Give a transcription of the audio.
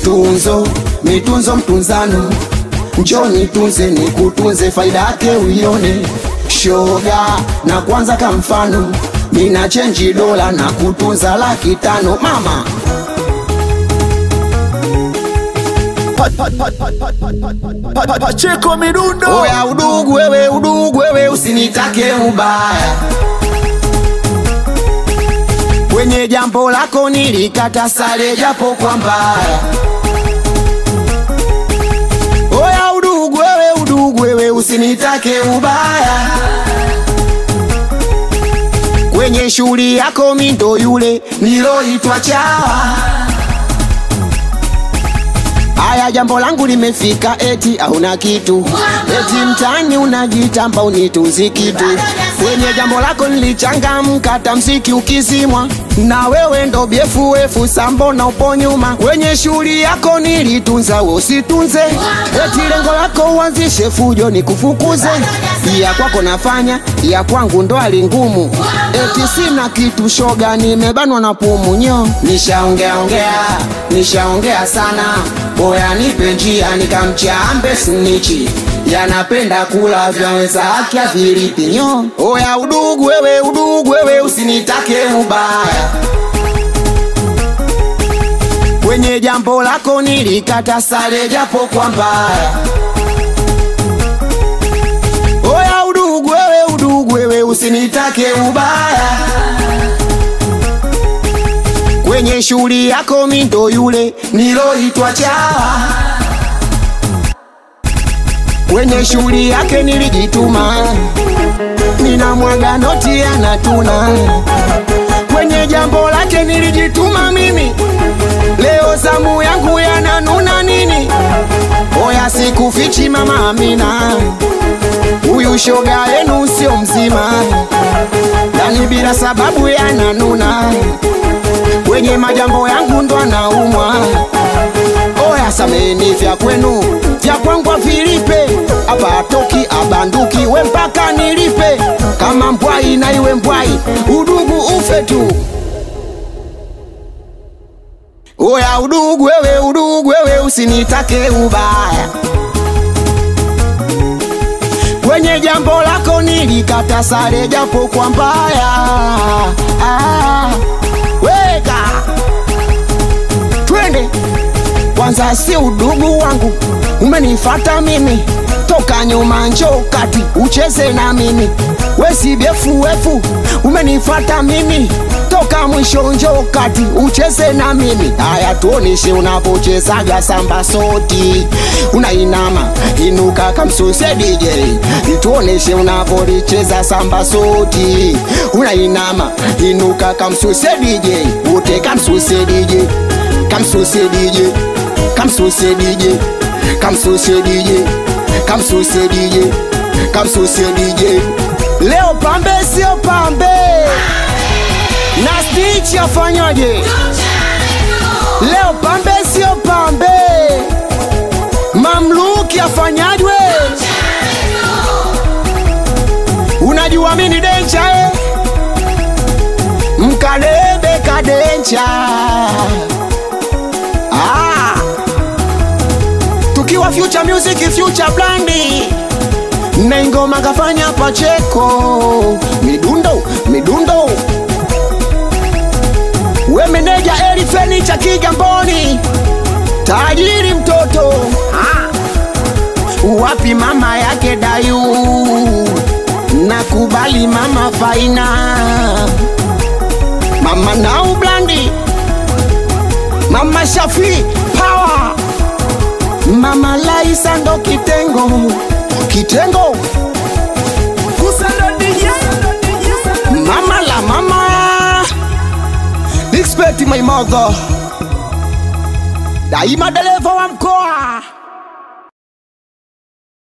mitunzo mitunzo mtunzano njo nitunze nikutunze faida yake uione shoga na kwanza ka mfano mina chenji dola na kutunza laki tano mama Pacheko midundo oya udugu wewe udugu wewe usinitake ubaya kwenye jambo lako nilikata sare japo kwa mbaya oya udugu wewe udugu wewe usinitake ubaya kwenye shughuli yako mindo yule niloitwa chawa Haya, jambo langu limefika, eti hauna kitu, eti mtani unajitamba unitunzi kitu. Kwenye jambo lako nilichangamka, tamsiki ukizimwa, na wewe ndo byefuefu sambo na upo nyuma. Kwenye shughuli yako nilitunza, we usitunze, eti lengo lako uanzishe fujo nikufukuze. Ya kwako nafanya, ya kwangu ndo hali ngumu, eti sina kitu shoga, nimebanwa na pumu nyo. Nishaongea ongea, nishaongea sana Boya nipe njia nikamchambe snichi yanapenda kula vya wenzake avirithi nyo. Oya udugu wewe, udugu wewe, usinitake ubaya kwenye jambo lako nilikata sare japo kwa mbaya. Oya udugu wewe, udugu wewe, usinitake ubaya kwenye shughuli yako mindo yule niloitwa chawa kwenye shughuli yake nilijituma nina mwaga noti anatuna kwenye jambo lake nilijituma mimi leo zamu yangu yananuna nini oya sikufichi mama Amina huyu shoga yenu sio mzima yani bila sababu yananuna kwenye majambo yangu ndo anaumwa. Oya sameni vya kwenu vya kwangu vilipe, hapa atoki abanduki, we mpaka nilipe. Kama mbwai na iwe mbwai, udugu ufe tu. Oya udugu wewe, udugu wewe, usinitake ubaya kwenye jambo lako nilikata sare japo kwa mbaya ah weka twende kwanza, si udugu wangu umenifata mimi toka nyuma, njo kati ucheze na mimi, wesi byefuefu umenifata mimi toka mwisho, njo kati ucheze na mimi. Haya, tuoneshe unapochezaga samba soti, unainama inuka kamsuse DJ, tuoneshe unapolicheza samba soti, unainama inuka kamsuse DJ, ute kamsuse DJ, kamsuse DJ, kamsuse DJ, kamsuse DJ, kamsuse DJ, kamsuse DJ. Leo pambe sio pambe na Stitch afanyaje? Leo pambe sio pambe, mamluki afanyajwe? Unajua mini dencha eh? Mkadebe kadencha ah. Tukiwa future music future blandi na ingoma kafanya Pacheko midundo midundo we meneja Eli Fenicha Kigamboni, tajiri mtoto ah. Wapi mama yake Dayu, nakubali mama Faina, mama Nau Blandi, mama Shafi Power, mama Laisa ndo kitengo kitengo Kusando DJ mama la mama Respect my mother. Daima dereva wa mkoa